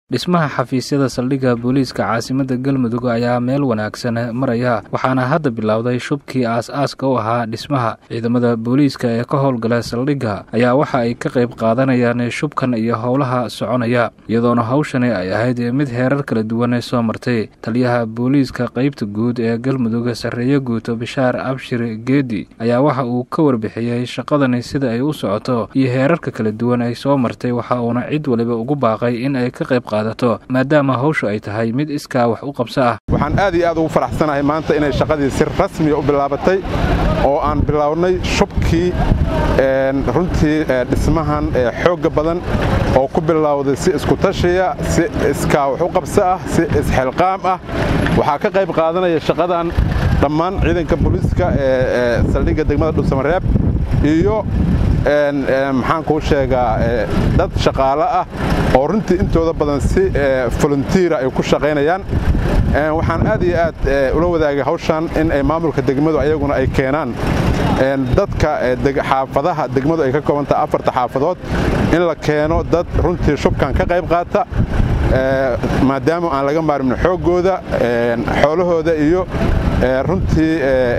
dhismaha xafiisyada saldhigga booliiska caasimadda galmudug ayaa meel wanaagsan maraya waxaana hadda bilowday shubkii aas-aaska u ahaa dhismaha ciidamada booliiska ee ka howlgala saldhigga ayaa waxa ay ka qayb qaadanayaan shubkan iyo howlaha soconaya iyadoona hawshani ay ahayd mid heerar kala duwan soo martay taliyaha booliiska qeybta guud ee galmudug sarreeye guuto bishaar abshir geedi ayaa waxa uu ka warbixiyey shaqadani sida ay u socoto iyo heerarka kala duwan ay soo martay waxa uuna cid waliba ugu baaqay in ay ka qayb maadaama hawshu ay tahay mid iskaa wax u qabso ah waxaan aad iyo aad ugu faraxsanahay maanta inay shaqadii si rasmiya u bilaabatay oo aan bilownay shubkii runtii dhismahan xoogga badan oo ku bilowday si iskutashiya si iskaa wax u qabso ah si isxilqaam ah waxaa ka qayb qaadanaya shaqadan dhammaan ciidanka booliiska ee saldhigga degmada dhuusamareeb iyo maxaan kuu sheegaa dad shaqaale ah oo runtii intooda badan si voluntiira ay ku shaqaynayaan waxaan aad iyo aad ula wadaagay hawshan in ay maamulka degmadu ayaguna ay keenaan dadka xaafadaha degmadu ay ka koobantaha afarta xaafadood in la keeno dad runtii shubkan ka qayb qaata maadaama aan laga maarmin xooggooda xoolahooda iyo runtii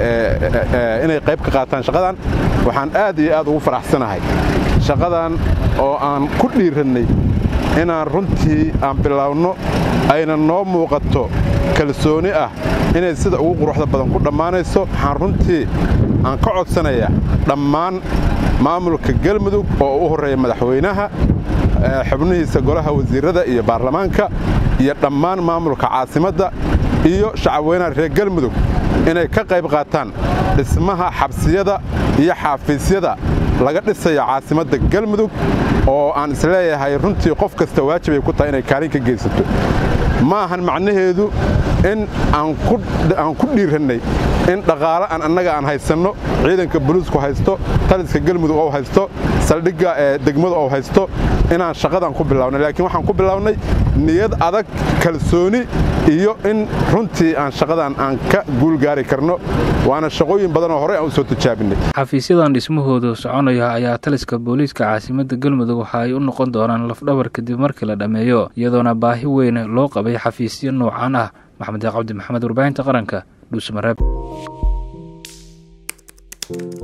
inay qayb ka qaataan shaqadan waxaan aad iyo aad ugu faraxsanahay shaqadan oo aan ku dhiirannay inaan runtii aan biloawno ayna noo muuqato kalsooni ah inay sida ugu quruxda badan ku dhammaanayso waxaan runtii aan ka codsanayaa dhammaan maamulka galmudug oo u horreeya madaxweynaha xubnihiisa golaha wasiirrada iyo baarlamaanka iyo dhammaan maamulka caasimadda iyo shacabweynaha reer galmudug inay ka qayb qaataan dhismaha xabsiyada iyo xaafiisyada laga dhisayo caasimadda galmudug oo aan isleeyahay runtii qof kasta waajibay ku tahay inay kaalin ka geysato ma ahan macnaheedu in aan ku dhiirannay in dhaqaale aan annaga aan haysanno ciidanka boliisku haysto taliska galmudug oo haysto saldhigga ee degmadu oo haysto inaan shaqadan ku bilownay laakiin waxaan ku bilownay niyad adag kalsooni iyo in runtii aan shaqadan aan ka guulgaari karno waana shaqooyin badan oo horey aan u soo tijaabinay xafiisyadan dhismahoodu soconaya ayaa taliska booliiska caasimadda galmudug waxa ay u noqon doonaan lafdhabar kadib markii la dhammeeyo iyadoona baahi weyn loo qabay xafiisyo noocan ah maxamed cabdi maxamed warbaahinta qaranka dhuusamareeb